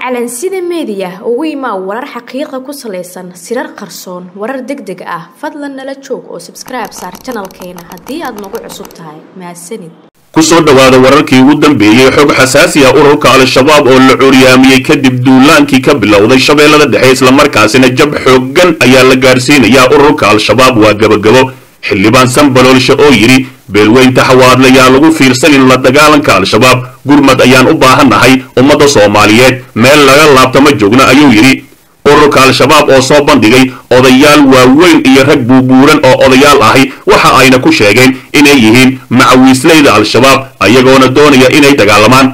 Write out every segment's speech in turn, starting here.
calansida meediya ugu imaa warar xaqiiqa ku salaysan sirar qarsoon warar deg deg ah fadlan nala joog oo sabskribe saar janalkeena haddii aad nagu cusub tahay mahadsanid kusoo dhowaada wararkii ugu dambeeyey xog xasaasi ah ururka al-shabaab oo la curyaamiyey kadib duulaankii ka bilowday shabeellada dhexe islamarkaasina jab xooggan ayaa la gaadhsiinayaa ururka al-shabaab waa gebagabo xildhibaan sanbaloolshe oo yidhi beelweynta xawaadlayaa lagu fiirsanin la dagaalanka al-shabaab gurmad ayaan u baahannahay ummadda soomaaliyeed meel laga laabta ma joogno ayuu yidhi ururka al-shabaab oo soo bandhigay odayaal waaweyn iyo rag buubuuran oo odayaal ahi waxa ayna ku sheegeen inay yihiin macawiisleyda al-shabaab ayagoona doonaya inay dagaalamaan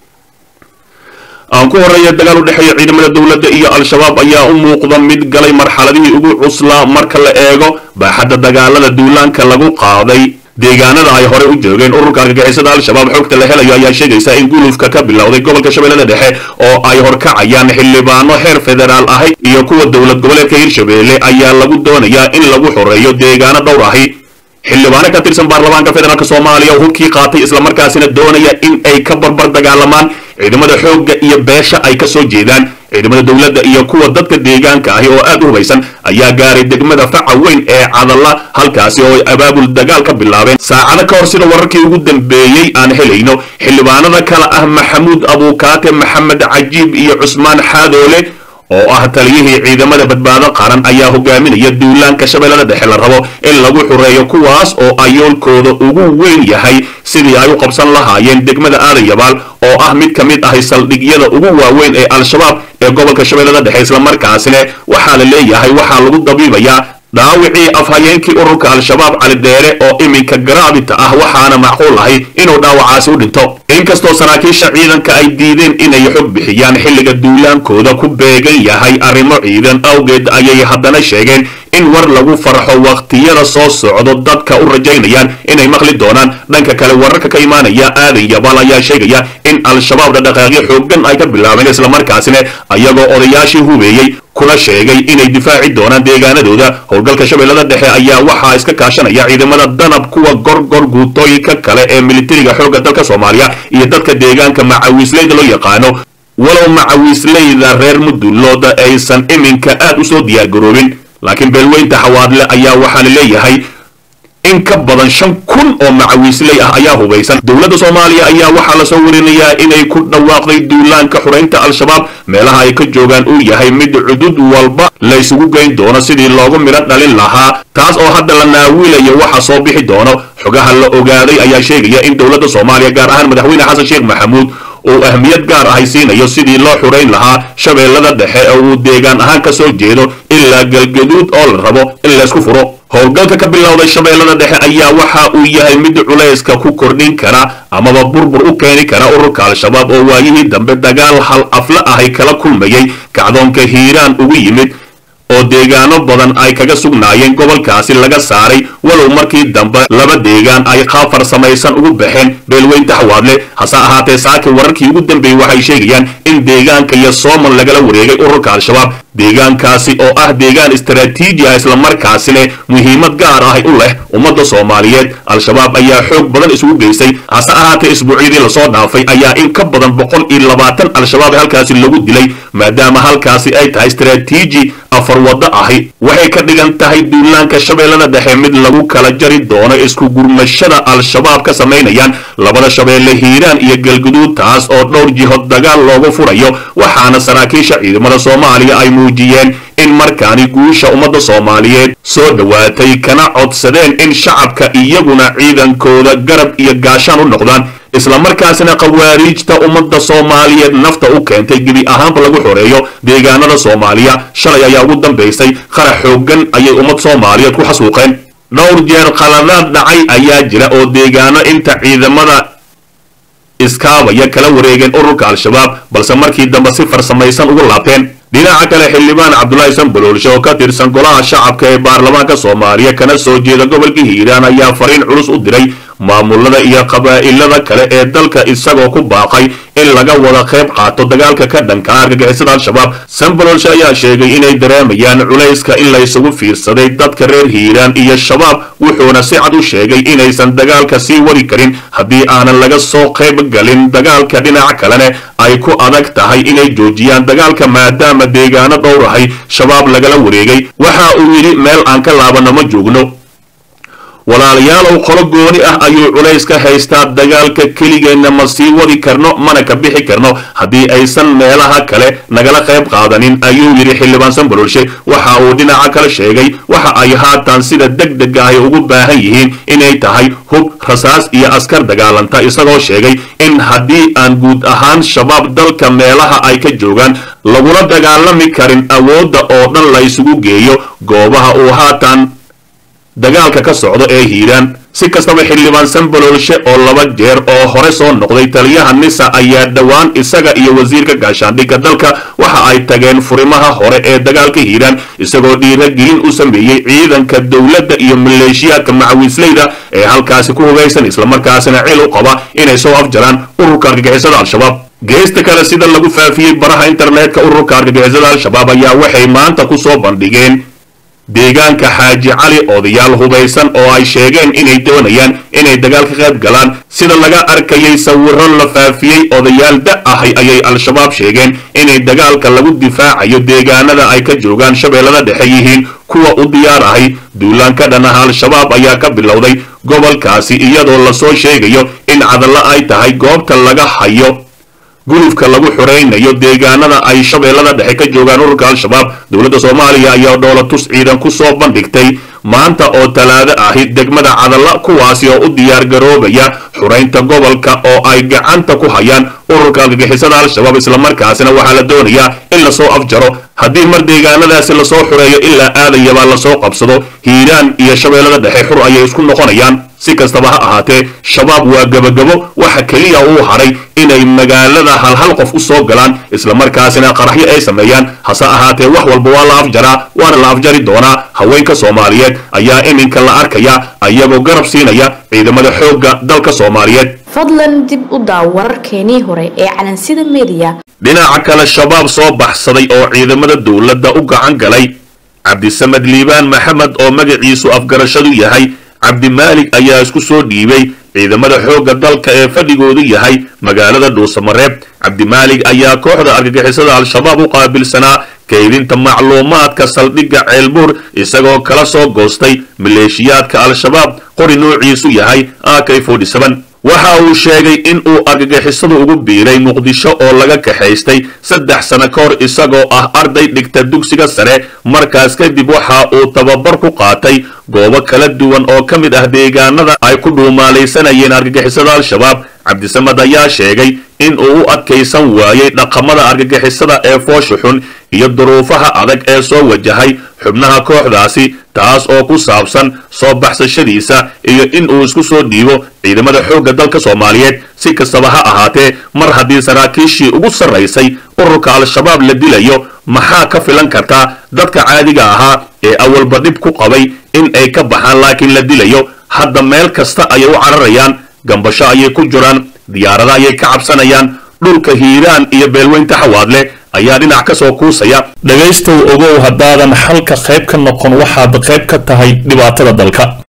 aan ku horreeya dagaal u dhexeeya ciidamada dowladda iyo al-shabaab ayaa u muuqda mid galay marxaladihii ugu cuslaa marka la eego baaxadda dagaalada duulaanka lagu qaaday deegaanada ay horey u joogeen ururka argagixisada al-shabaab xogta la helayo ayaa sheegaysa in gulufka ka bilowday gobolka shabeellada dhexe oo ay horkacayaan xildhibaano heer federaal ahi iyo kuwa dowlad goboleedka hirshabeelle ayaa lagu doonayaa in lagu xoreeyo deegaano dhowr ahi xildhibaano ka tirsan baarlamaanka federaalk soomaaliya oo hubkii qaatay islamarkaasina doonaya in ay ka barbar dagaalamaan ciidamada xoogga iyo beesha ay ka soo jeedaan ciidamada dowladda iyo kuwa dadka deegaanka ahi oo aad u hubaysan ayaa gaaray degmada faca weyn ee cadalla halkaasi oo ay abaabul dagaal ka bilaabeen saacado ka hor sida wararkii ugu dambeeyey aan helayno xildhibaanada kale ah maxamuud abuukaate maxamed cajiib iyo cusmaan xaadoole oo ah taliyihii ciidamada badbaado qaran ayaa hogaaminaya duulaanka shabeellada dhexe la rabo in lagu xureeyo kuwaas oo ayoolkooda ugu weyn yahay sidii ay u qabsan lahaayeen degmada aadayabaal oo ah mid ka mid ahi saldhigyada ugu waaweyn ee al-shabaab ee gobolka shabeellada dhexe islamarkaasina waxaa la leeyahay waxaa lagu dabiibayaa dhaawicii afhayeenkii ururka al-shabaab cali deere oo iminka garaabita ah waxaana macquul ahi inuu dhaawacaasi u dhinto inkastoo saraakiisha ciidanka ay diideen inay xog bixiyaan xilliga duulaankooda ku beegan yahay arrimo ciidan awgeed ayay haddana sheegeen in war lagu farxo wakhtiyada soo socdo dadka u rajaynayaan inay maqli doonaan dhanka kale wararka ka imaanaya aadan yabaal ayaa sheegaya in al-shabaab dhaqdhaqaaqyo xooggan ay ka bilaabeen islamarkaasina ayagoo odayaashii hubeeyey kuna sheegay inay difaaci doonaan deegaanadooda howlgalka shabeellada dhexe ayaa waxaa iska kaashanaya ciidamada danab kuwa gorgor guutooyinka kale ee militariga xoogga dalka soomaaliya iyo dadka deegaanka macawiisleyda loo yaqaano walow macawiisleyda reer mudulooda aysan iminka aad u soo diyaargaroobin laakiin beelweynta xawaadle ayaa waxaa la leeyahay in ka badan shan kun oo macawiisley ah ayaa hubaysan dowladda soomaaliya ayaa waxaa lasoo warinayaa inay ku dhawaaqday duulaanka xureynta al-shabaab meelaha ay ka joogaan uu yahay mid cudud walba laysugu geyn doono sidii loogu midho dhalin lahaa taas oo hadda la naawilayo waxa soo bixi doono xogaha la ogaaday ayaa sheegaya in dowladda soomaaliya gaar ahaan madaxweyne xasan sheekh maxamuud uu ahmiyad gaar ahay siinayo sidii loo xurayn lahaa shabeellada dhexe oo uu deegaan ahaan ka soo jeedo ilaa galgaduud oo la rabo in laysku furo howlgalka ka bilowday shabeellada dhexe ayaa waxa uu yahay mid culayska ku kordhin kara amaba burbur u keeni kara ururka al-shabaab oo waayihii dambe dagaal hal afla ahay kala kulmayay kacdoonka hiiraan ugu yimid oo deegaano badan ay kaga sugnaayeen gobolkaasi laga saaray walow markii dambe laba deegaan ay qaab farsamaysan ugu baxeen beelweynta xawaadle hase ahaatee saaki wararkii ugu dambeeyey waxay sheegayaan in deegaanka iyo sooman lagala wareegay ururka al-shabaab deegaankaasi oo ah deegaan istaraatiiji ah islamarkaasina muhiimad gaar ahi u leh ummadda soomaaliyeed al-shabaab ayaa xoog badan isugu geystay hase ahaatee isbuucyadii lasoo dhaafay ayaa in ka badan boqol iyo labaatan al-shabaab halkaasi lagu dilay maadaama halkaasi ay tahay istaraatiiji afar waddo ahi waxay ka dhigan tahay duulaanka shabeellada dhexe mid lagu kala jari doono isku gurmashada al-shabaab ka samaynayaan labada shabeelle hiiraan iyo galguduud taas oo dhowr jihood dagaal loogu furayo waxaana saraakiisha ciidamada soomaaliya ay muujiyeen in markaani guusha ummadda soomaaliyeed soo dhowaatay kana codsadeen in shacabka iyaguna ciidankooda garab iyo gaashaan u noqdaan islamarkaasina khawaariijta ummadda soomaaliyeed nafta u keentay gebi ahaanba lagu xoreeyo deegaanada soomaaliya shalay ayaa ugu dambaysay qarax xooggan ayay ummad soomaaliyeed ku xasuuqeen dhowr jeer khaladaad dhacay ayaa jira oo deegaano inta ciidamada iskaabaya kala wareegeen ururka al-shabaab balse markii dambe si farsamaysan ugu laabteen dhinaca kale xildhibaan cabdulaahi sanbaloolshe oo ka tirsan golaha shacabka ee baarlamaanka soomaaliya kana soo jeeda gobolka hiiraan ayaa fariin culus u diray maamulada iyo qabaa'ilada kale ee dalka isagoo ku baaqay in laga wada qayb qaato dagaalka ka dhanka argagixisada al-shabaab sanbalolshe ayaa sheegay inay dareemayaan culayska in laysugu fiirsaday dadka reer hiiraan iyo shabaab wuxuuna si cad u sheegay inaysan dagaalka sii wadi karin haddii aanan laga soo qayb galin dagaalka dhinaca kalene ay ku adag tahay inay joojiyaan dagaalka maadaama deegaano dhowrahay shabaab lagala wareegay waxa uu yidhi meel aan ka laabano ma joogno walaalayaalow qolo gooni ah ayuu culays ka haystaa dagaalka keligeenna ma sii wadi karno mana ka bixi karno haddii aysan meelaha kale nagala qayb qaadanin ayuu yidhi xildhibaan sanbalolshe waxa uu dhinaca kale sheegay waxa ay haatan sida deg dega ay ugu baahan yihiin inay tahay hub rasaas iyo askar dagaalanta isagoo sheegay in haddii aan guud ahaan shabaab dalka meelaha ay ka joogaan lagula dagaalami karin awoodda oo dhan la isugu geeyo goobaha uu haatan dagaalka ka socdo ee hiiraan si kastaba xildhibaan sanbalolshe oo laba jeer oo hore soo noqday taliyaha nisa ayaa dhowaan isaga iyo wasiirka gaashaandhigga dalka waxa ay tageen furimaha hore ee dagaalka hiiraan isagoo dhiiragelin u sameeyey ciidanka dowladda iyo maleeshiyaadka macawiisleyda ee halkaasi ku hogaysan islamarkaasina cil u qaba inay soo afjaraan ururka argagixisada al-shabaab geesta kale sida lagu faafiyey baraha internetka ururka argagixisada al-shabaab ayaa waxay maanta ku soo bandhigeen deegaanka xaaji cali odayaal hubaysan oo ay sheegeen inay doonayaan inay dagaal ka qayb galaan sida laga arkayay sawiro la faafiyey odayaal da ahay ayay al-shabaab sheegeen inay dagaalka lagu difaacayo deegaanada ay ka joogaan shabeellada dhexe yihiin kuwa u diyaar ahay duulaan ka dhan ah al-shabaab ayaa ka bilowday gobolkaasi iyadoo lasoo sheegayo in cadallo ay tahay goobta laga hayo gulufka lagu xuraynayo deegaanada ay shabeellada dhexe ka joogaan ururka al-shabaab dowladda soomaaliya ayaa dhoolatus ciidan ku soo bandhigtay maanta oo talaado ahi degmada cadalla kuwaasi oo u diyaar garoobaya xuraynta gobolka oo ay gacanta ku hayaan ururka argagixisada al-shabaab islamarkaasina waxaa la doonayaa in lasoo afjaro haddii mar deegaanadaasi lasoo xureeyo ilaa aadayabaa lasoo qabsado hiiraan iyo shabeellada dhexe xur ayay isku noqonayaan si kastaba ha ahaatee shabaab waa gebagabo waxa keliya uu haray inay magaalada halhal qof u soo galaan islamarkaasina qaraxyo ay sameeyaan hase ahaatee wax walba waa la afjaraa waana la afjari doonaa haweenka soomaaliyeed ayaa iminka la arkaya ayagoo garab siinaya ciidamada xoogga dalka soomaaliyeed fadlan dib u daaw wararkeenii hore ee calansida mediya dhinaca kale shabaab soo baxsaday oo ciidamada dowladda u gacan galay cabdisamed liibaan maxamed oo magaciisu afgarashadu yahay cabdimaalik ayaa isku soo dhiibay ciidamada xoogga dalka ee fadhigoodu yahay magaalada dhuusamareeb cabdimaalik ayaa kooxda argagixisada al-shabaab u qaabilsanaa kaydinta macluumaadka saldhigga ceelbuur isagoo kala soo goostay maleeshiyaadka al-shabaab qori noociisu yahay ak waxa uu sheegay in uu argagixisadu ugu biiray muqdisho oo laga kaxaystay saddex sano ka hor isagoo ah arday dhigta dugsiga sare markaas kadib waxa uu tababar ku qaatay goobo kala duwan oo ka mid ah deegaanada ay ku dhuumaalaysanayeen argagixisada al-shabaab cabdisamad ayaa sheegay in uu u adkaysan waayey dhaqamada argagixisada ee foosha xun iyo duruufaha adag ee soo wajahay xubnaha kooxdaasi taas oo ku saabsan soo baxsashadiisa iyo in uu isku soo dhiibo ciidamada xoogga dalka soomaaliyeed si kastaba ha ahaatee mar haddii saraakiishii ugu sarraysay ururka al-shabaab la dilayo maxaa ka filan kartaa dadka caadiga ahaa ee awalba dhib ku qabay in ay ka baxaan laakiin la dilayo hadda meel kasta ayay u cararayaan gambasho ayay ku jiraan diyaarada ayay ka cabsanayaan dhulka hiiraan iyo beelweynta xawaadle ayaa dhinac ka soo kuusaya dhegaystow ogow haddaadan xalka qayb ka noqon waxaad qayb ka tahay dhibaatada dalka